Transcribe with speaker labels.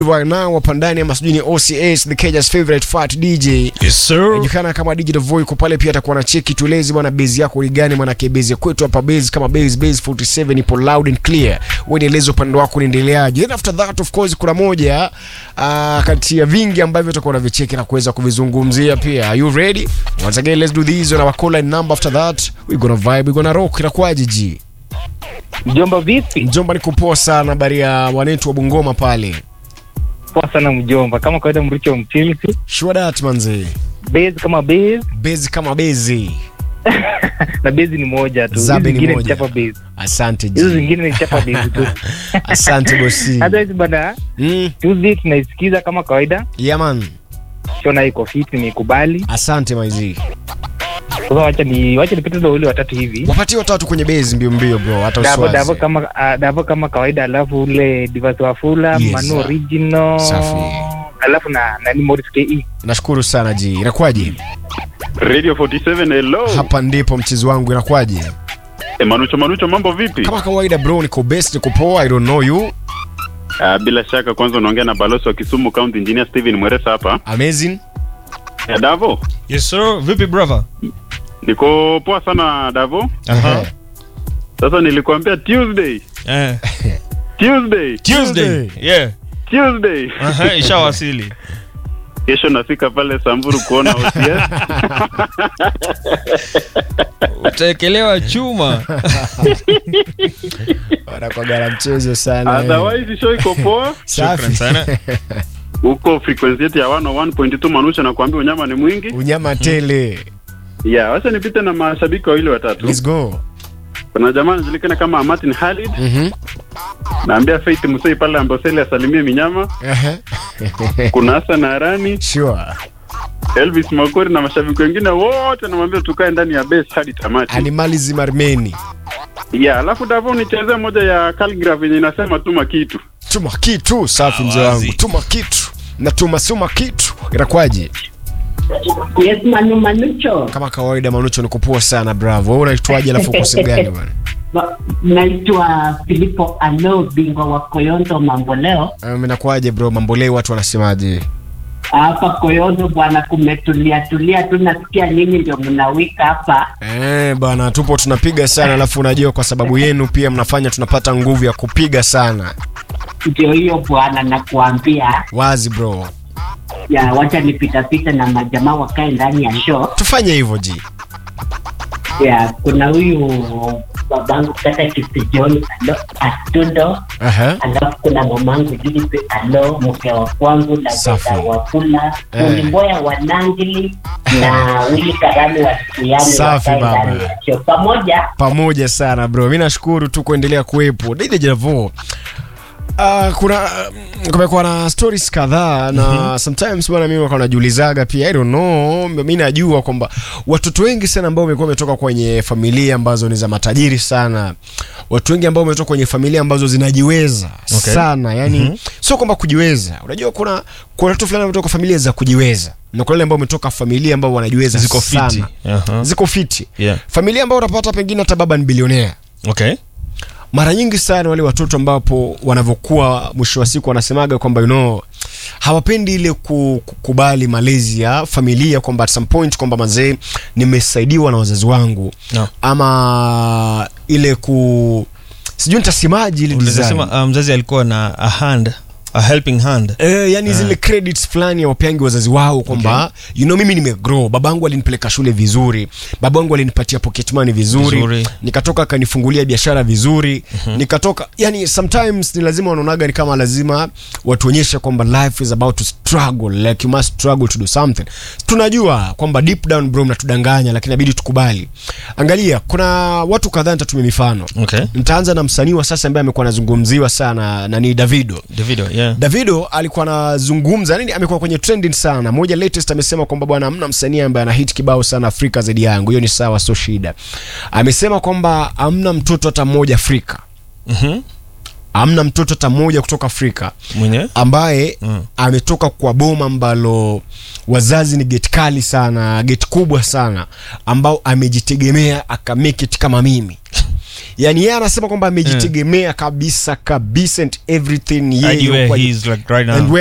Speaker 1: right now hapa ndani ama sijui ni OCS the Kenya's favorite fat DJ
Speaker 2: Yes, sir.
Speaker 1: anajulikana kama Digital Voice kwa pale, pia atakuwa na cheki tulezi bwana, base yako ni gani? Maana ke base kwetu hapa base kama base base 47 ipo loud and clear. Wewe nieleze upande wako unaendeleaje? Then after that of course kuna moja uh, kati ya vingi ambavyo utakuwa unavicheki na kuweza kuvizungumzia pia. Are you ready? Once again let's do this on our call line number after that we gonna vibe we gonna rock. Inakuwaje ji?
Speaker 3: Mjomba vipi?
Speaker 1: Mjomba, niko poa sana, habari ya wanetu wa Bungoma pale.
Speaker 3: Poa sana mjomba, kama kawaida mricho mchilsi
Speaker 1: Sure that manze.
Speaker 3: base kama base
Speaker 1: Base kama base.
Speaker 3: na base ni moja tu, hizi
Speaker 1: Zabe ni
Speaker 3: zingine ni
Speaker 1: moja.
Speaker 3: chapa base,
Speaker 1: Asante
Speaker 3: hizo
Speaker 1: ji.
Speaker 3: zingine ni chapa base tu.
Speaker 1: Asante bosi.
Speaker 3: Hata hizi bana
Speaker 1: Mm,
Speaker 3: Tuesday tunaisikiza kama kawaida,
Speaker 1: yeah man.
Speaker 3: shona iko fit, nimekubali.
Speaker 1: Asante maizi.
Speaker 3: Sasa wacha ni wacha nipite na wale watatu hivi.
Speaker 1: Wapatie watatu kwenye base mbio mbio bro, hata
Speaker 3: Davo
Speaker 1: usiwaze.
Speaker 3: Davo kama uh, Davo kama kawaida, alafu ule Divas wa Fula,
Speaker 1: Yes,
Speaker 3: Manu
Speaker 1: sir.
Speaker 3: original,
Speaker 1: Safi.
Speaker 3: alafu na nani Morris KE.
Speaker 1: Nashukuru sana ji. Inakuwaje?
Speaker 4: Radio 47 hello.
Speaker 1: Hapa ndipo mchezo wangu inakuwaje?
Speaker 4: E, Manucho Manucho mambo vipi?
Speaker 1: Kama kawaida bro, niko best, niko poa, I don't know you.
Speaker 4: Ah, bila shaka kwanza unaongea na balozi wa Kisumu County Engineer Steven Mweresa hapa.
Speaker 1: Amazing.
Speaker 4: Ya Davo,
Speaker 2: Yes, sir. Vipi brother?
Speaker 4: niko poa sana Davo.
Speaker 2: Aha.
Speaker 4: Sasa nilikuambia Tuesday.
Speaker 2: Eh.
Speaker 4: Tuesday.
Speaker 2: Tuesday. Yeah.
Speaker 4: Tuesday.
Speaker 2: Aha, ishawasili.
Speaker 4: Kesho nafika pale Samburu kuona OCS.
Speaker 2: Utaekelewa chuma.
Speaker 1: Wanakuwaga na mchezo sana. eh.
Speaker 4: Otherwise show iko poa.
Speaker 2: Shukran
Speaker 1: Safi.
Speaker 2: sana.
Speaker 4: Huko frequency yetu ya 101.2 Manucho nakwambia unyama ni mwingi.
Speaker 1: Unyama tele.
Speaker 4: Yeah, wacha nipite na mashabiki wawili watatu.
Speaker 1: Let's go.
Speaker 4: Kuna jamaa anajulikana kama Martin Khalid.
Speaker 1: Mhm.
Speaker 4: Naambia Faith Musei pale Amboseli asalimie minyama.
Speaker 1: Aha.
Speaker 4: Kuna Hassan Arani.
Speaker 1: Sure.
Speaker 4: Elvis Makori na mashabiki wengine wote namwambia tukae ndani ya base hadi tamati.
Speaker 1: Animalism Armeni.
Speaker 4: Yeah, alafu Davo nichezee moja ya Calgraph yenye inasema tuma kitu.
Speaker 1: Tuma kitu, safi mzee
Speaker 2: Awazi.
Speaker 1: wangu. Tuma kitu. Na tuma suma kitu. Inakuwaje?
Speaker 5: Yes, Manu Manucho.
Speaker 1: Kama kawaida Manucho niko poa sana bravo. Wewe unaitwaje alafu uko sehemu gani bwana?
Speaker 5: Ba- Naitwa Filipo Alo, bingwa wa Koyondo mambo leo.
Speaker 1: Um, inakuwaje bro? Mambo leo watu wanasemaje?
Speaker 5: Hapa Koyondo bwana, kumetulia tulia tu, nasikia nyinyi ndio mnawika hapa.
Speaker 1: Eh, bana tupo tunapiga sana alafu unajua kwa sababu yenu pia mnafanya tunapata nguvu ya kupiga sana.
Speaker 5: Ndio hiyo bwana, nakuambia
Speaker 1: Wazi bro.
Speaker 5: ya, wacha nipitapita na majamaa wakae ndani ya show.
Speaker 1: Tufanye hivyo ji.
Speaker 5: Ya, kuna huyu babangu kaka Kisi John Alo Atundo,
Speaker 1: Aha.
Speaker 5: alafu kuna mamangu Judith Alo, mke wa kwangu na
Speaker 1: Safi.
Speaker 5: dada wa Kula,
Speaker 1: Eh.
Speaker 5: Ulimboya wa Nangili na Wili Karami wa Kiyani
Speaker 1: Safi,
Speaker 5: wakae
Speaker 1: baba.
Speaker 5: ndani ya show pamoja.
Speaker 1: Pamoja sana bro. Mimi nashukuru tu kuendelea kuwepo. Dide Javo. Uh, kuna uh, kumekuwa na stories kadhaa na sometimes bwana mimi wakawa najiulizaga pia I don't know mimi najua kwamba watoto wengi sana ambao wamekuwa wametoka kwenye familia ambazo ni za matajiri sana watu wengi ambao wametoka kwenye familia ambazo zinajiweza
Speaker 2: Okay.
Speaker 1: sana yani sio kwamba kujiweza unajua kuna kuna watu fulani wametoka familia za kujiweza na kuna wale ambao wametoka familia ambao wanajiweza
Speaker 2: Ziko fiti.
Speaker 1: sana
Speaker 2: Aha.
Speaker 1: ziko fiti
Speaker 2: Yeah.
Speaker 1: familia ambao unapata pengine hata baba ni bilionea
Speaker 2: Okay.
Speaker 1: mara nyingi sana wale watoto ambapo wanavyokuwa mwisho wa siku wanasemaga kwamba you know, hawapendi ile ku- kukubali malezi ya familia kwamba at some point kwamba mazee nimesaidiwa na wazazi wangu
Speaker 2: No.
Speaker 1: ama ile ku sijui nitasemaji ile
Speaker 2: Unaweza
Speaker 1: design.
Speaker 2: sema uh, mzazi alikuwa na a hand, a helping hand.
Speaker 1: Eh, yani zile credits fulani wapeangi wazazi wao kwamba you know mimi nimegrow babangu alinipeleka shule vizuri babangu alinipatia pocket money vizuri,
Speaker 2: Vizuri.
Speaker 1: nikatoka akanifungulia biashara vizuri nikatoka yani sometimes ni lazima wanaonaga ni kama lazima watuonyeshe kwamba life is about to struggle like you must struggle to do something tunajua kwamba deep down bro mnatudanganya lakini inabidi tukubali angalia kuna watu kadhaa nitatumia mifano
Speaker 2: Okay.
Speaker 1: nitaanza na msanii wa sasa ambaye amekuwa anazungumziwa sana na ni davido
Speaker 2: Davido, yeah.
Speaker 1: Davido alikuwa anazungumza nini, amekuwa kwenye trending sana. Moja latest amesema kwamba bwana, hamna msanii ambaye ana hit kibao sana Afrika zaidi yangu. Hiyo ni sawa, sio shida. Amesema kwamba hamna mtoto hata mmoja Afrika,
Speaker 2: Mhm.
Speaker 1: hamna mtoto hata mmoja kutoka Afrika
Speaker 2: Mwenye?
Speaker 1: ambaye
Speaker 2: Mm.
Speaker 1: ametoka kwa boma ambalo wazazi ni geti kali sana, geti kubwa sana, ambao amejitegemea akamake it kama mimi. yani yeye anasema kwamba amejitegemea kabisa kabisa and everything
Speaker 2: Hadi
Speaker 1: yeye
Speaker 2: where
Speaker 1: kwa-
Speaker 2: he is like right now.
Speaker 1: and